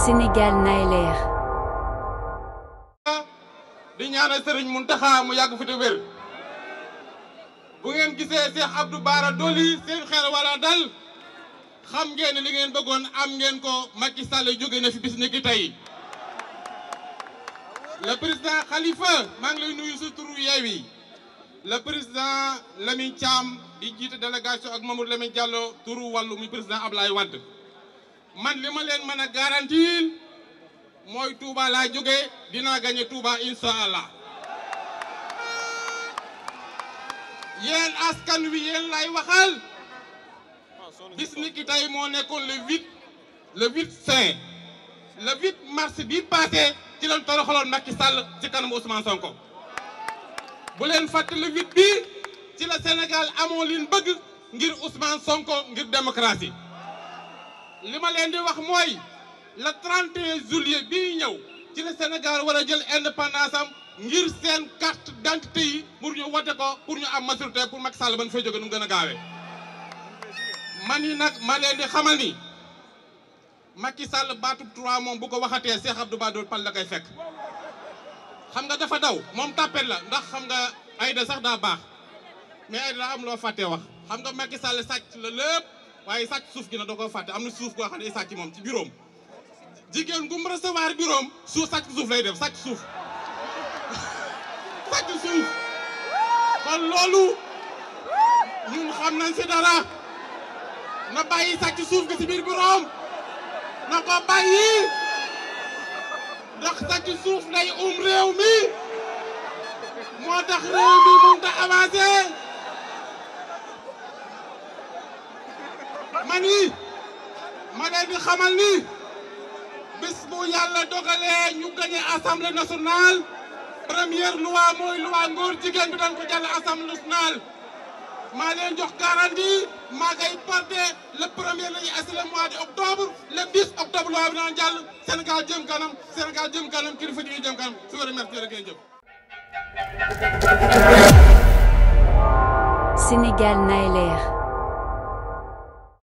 Sénégal nay leer di ñaanal Serigne Mountakha mu yàgg fi te wér bu ngeen gisee Cheikh Abdou Bara Dolly seen xel wala dal xam ngeen ne li ngeen bëggoon am ngeen ko Macky Sall jóge na fi bis ni ki tey le président Khalifa maa ngi lay nuyu sa turu Yewwi le président Lamine Thiam di jiite délégation ak Mamadou Lamine Diallo turu wàllu muy président Ablaye Wade man li ma leen mën a garantir mooy Touba laa jóge dinaa gagné Touba incha allah yéen askan wi yéen lay waxal bis ni ki tey moo nekkoon le 8 le 8 juin le 8 mars bi passé ci lañ toroxaloon Macky Sall ci kanamu Ousmane Sonko bu leen fàtte le 8 bi ci la Sénégal amoo leen bëgg ngir Ousmane Sonko ngir démocratie li ma leen di wax mooy le 31 juillet bii ñëw ci la Sénégal war a jël indépendance am ngir seen carte d'identité yi pour ñu wote ko pour ñu am majorité pour Macky Sall ban fay jóge nu mu gën a gaawee. man yi nag ma leen di xamal ni Macky Sall baatub 3 moom bu ko waxatee Cheikh Abdou Bara Dolly pal la koy fekk xam nga dafa daw moom tàppet la ndax xam nga Aïda sax daa baax mais Aïda daa am loo fàttee wax xam nga Macky Sall sàcc la lépp waaye sàcc suuf gi na da koo fàtte am na suuf goo xam ne sàcc moom ci bureau jigéen gu mu recevoir bureau suuf sàcc suuf lay def sàcc suuf sàcc suuf kon loolu ñun xam nañ si dara na bàyyi sàcc suuf gi si biir bureau na ko bàyyi ndax sàcc suuf day um réew mi moo tax réew mi mënut a avancer man yi ma leen di xamal ni bis bu yàlla dogalee ñu gagné assemblée nationale première loi mooy loi ngóor jigéen bi dañ ko jàll assemblée nationale maa leen jox garantie maa ngay porté le premier lañu assi le mois de octobre le 10 octobre loi bi daan jàll Sénégal jëm kanam Sénégal jëm kanam kilifa di jëm kanam su ko remercié rek ngeen jëf Sénégal nay leer